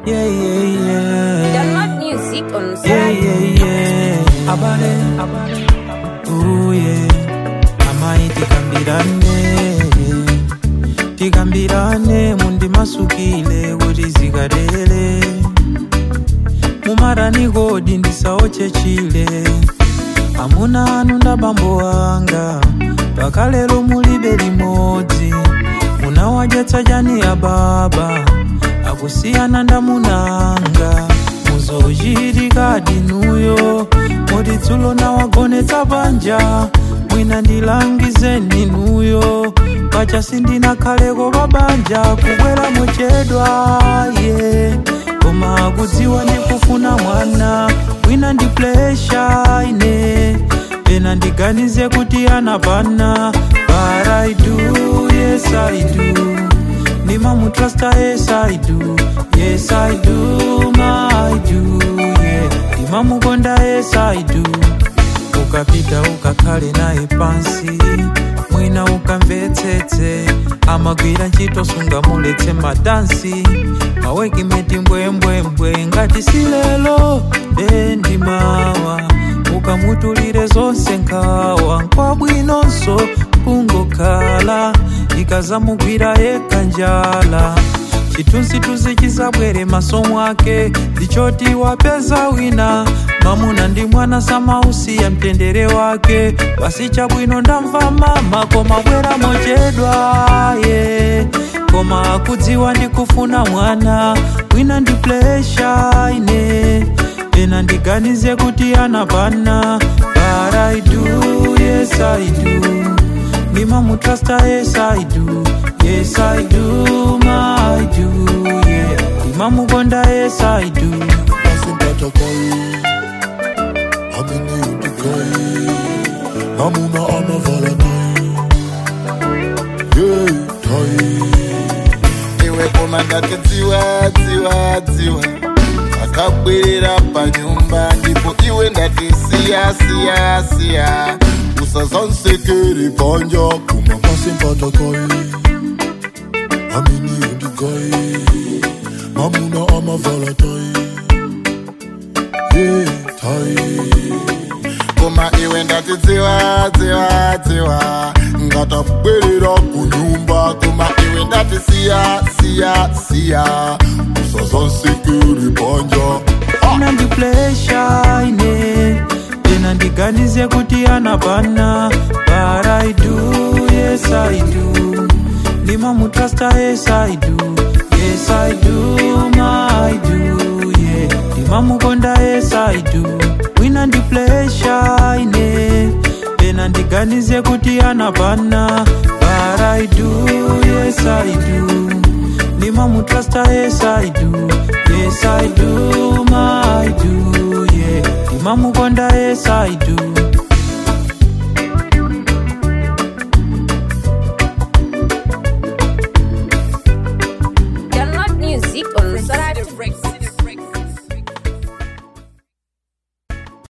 yeah, yeah, yeah. Download music on Yeah, Spotify. yeah, yeah. Abale, abale. Ooh, yeah. Amai tikambirane. Tikambirane mundimasukile kuti zikatele. Mumarani kodi ndisaoche chile. Amuna anu ndabambo anga. Pakalelo mulibe limodzi. Munawadyetsa chani ya baba. Akusiyana ndamunanga. muzochitika dinuyo moti dzulo nawagonetsa panja mwina ndilangizeni nuyo pacha sindinakhaleko pabanja kubwera mochedwa ye koma kudziwa ndikufuna mwana mwina ndi plesha ine pena ndiganize kuti anapana but I do, yes I do Nimamutrasta, yes I do, yes I do, my do, yeah. Nimamukonda, yes I do. Ukapita ukakhale naye pansi, mwina ukamvetsetse, amagwira ntchito sungamuletse madansi, mawekimeti mbwembwembwe ngati silelo bendi mawa ukamutulire zonse nkhawa nkwabwinonso kungokhala ikazamugwira yekha njala chithunzithunzi chizabwere maso mwake ndichoti wapeza wina mamuna ndi mwana samausiya mtendere wake basi chabwino ndamva mama koma bwera mochedwa ye koma akudziwa ndikufuna mwana wina ndi plesha ine pena ndiganize kuti anapana but I do, yes I do Nimamutrasta, yes I do, yes I do, my do, yeah. Nimamukonda, yes I do. Nasimpata kai Amini utukai Namuna anavala tai Yeah, tai iwe koma ndati dziwa dziwa dziwa akabwerera panyumba ndipo iwe ndati siya siya siya usazansekere panja Kuma nasimpata kai Amini utukai Namuna anavala tai Yeah, tai koma iwe ndati dziwa dziwa dziwa ngatabwerera kunyumba koma iwe ndati siya siya siya usazansekere panja Pena ndi plesha ine, pena ndiganize kuti anapana. But I do, yes I do. Nimamutrasta, yes I do, yes I do, my do, yeah. Nimamukonda, yes I do. Wina ndi plesha ine, pena ndiganize kuti anapana. But I do, yes I do. Nimamutrasta, yes I do, yes I do, my do, yeah. Nimamukonda, yes I do.